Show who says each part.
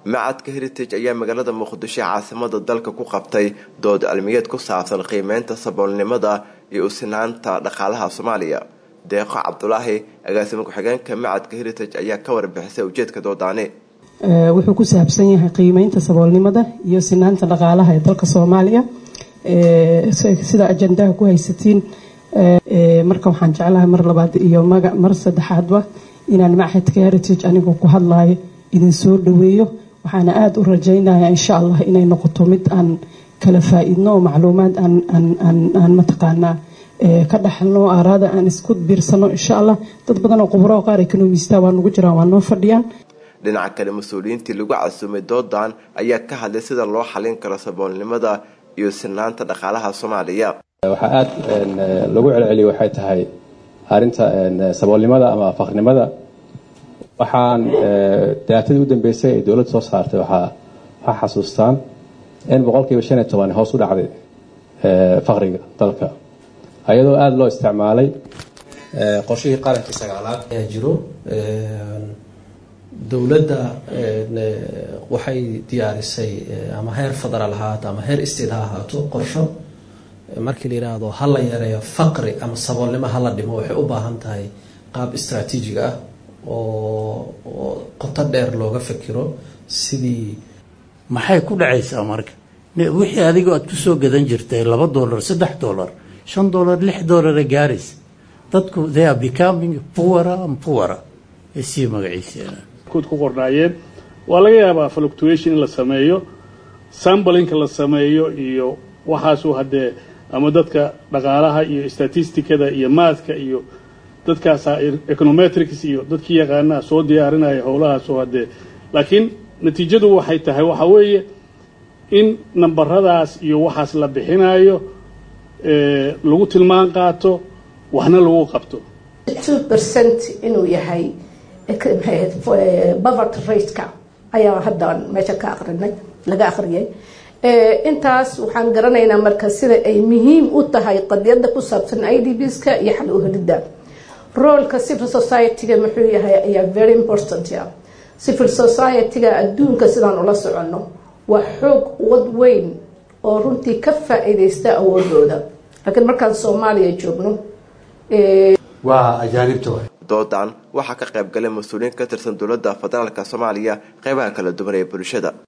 Speaker 1: macadka heritage ayaa magaalada muqdisho caasimada dalka ku qabtay dood cilmiyeed ku saabsan qiimeynta saboolnimada iyo usinaanta dhaqaalaha soomaaliya deeqo cabdulaahi agaasimo ku-xigeenka macadka heritage ayaa ka warbixisay ujeedka doodaani
Speaker 2: wuxuu ku saabsan yahay qiimeynta saboolnimada iyo sinaanta dhaqaalaha ee dalka soomaaliya sida ajandaha ku haysatiin marka waxaan jeclahay mar labaad iyo mar saddexaadba inaan machadka heritage anigoo ku hadlayo idin soo dhaweeyo waxaana aada u rajaynaya insha allah inay noqoto mid aan kala faa-iidno oo macluumaad aan mataqaanaa ka dhaxalno aaraada aan isku biirsano insha allah dad badan oo khuburo qaar ekonomista waa nagu jiraan waa noo fadhiyaan
Speaker 1: dhinaca kale mas-uuliyiintii lagu casuumay doodan ayaa ka hadlay sida loo xalin karo saboolnimada iyo sinaanta dhaqaalaha soomaaliya
Speaker 3: waxaa aada lagu celceliya waxay tahay arinta saboolnimada ama faqrinimada waxaan daatadii u dambeysay ay dowladda soo saartay waxaa waxaa xasuustaan in boqolkiiba shan iyo toban hoos u dhacday faqriga dalka ayadoo aada loo isticmaalay qorshihii qarankii sagaalaad
Speaker 4: ayaa jiro dowladda waxay diyaarisay ama heer federaal ahaato ama heer state ha ahaato qorsho markii la yidhaahdo ha la yareeyo faqri ama saboolnimo hala dhimo waxay u baahan tahay qaab istraatiijig ah oo qoto dheer looga fikiro sidii
Speaker 5: maxay ku dhacaysaa marka wixii adigoo aad kusoo gadan jirtay laba dollar saddex dollar shan dollar lix dollara gaaris dadku they are becoming puwara and puwara ay sii magaciiseen
Speaker 6: kud ku qornaayeen waa laga yaabaa fluctuation in la sameeyo sambalinka la sameeyo iyo waxaasu haddee ama dadka dhaqaalaha iyo statisticada iyo maaska iyo dadkaasa econometrics iyo dadkii yaqaanaa soo diyaarinaya howlahaasoo haddee laakiin natiijadu waxay tahay waxaa weeye in nambaradaas iyo waxaas la bixinayo lagu tilmaan qaato waxna lagu qabto
Speaker 7: two percent inuu yahay poverty rateka ayaa haddan meesha ka aqrinay laga aqriyay intaas waxaan garanaynaa marka sida ay muhiim u tahay qadiyada ku saabsan i d bska iyo xal uhelida roolka civil society-ga muxuu yahay ayaa very important ya civil society-ga adduunka sidaan ula soconno waa xoog wad weyn oo runtii ka faa-iideysta awoodooda laakiin markaan soomaaliya joogno
Speaker 5: waa ajaanibta
Speaker 1: doodan waxaa ka qayb galay mas-uuliyiin ka tirsan dowladda federaalk soomaaliya qeybaha kala duwan ee bulshada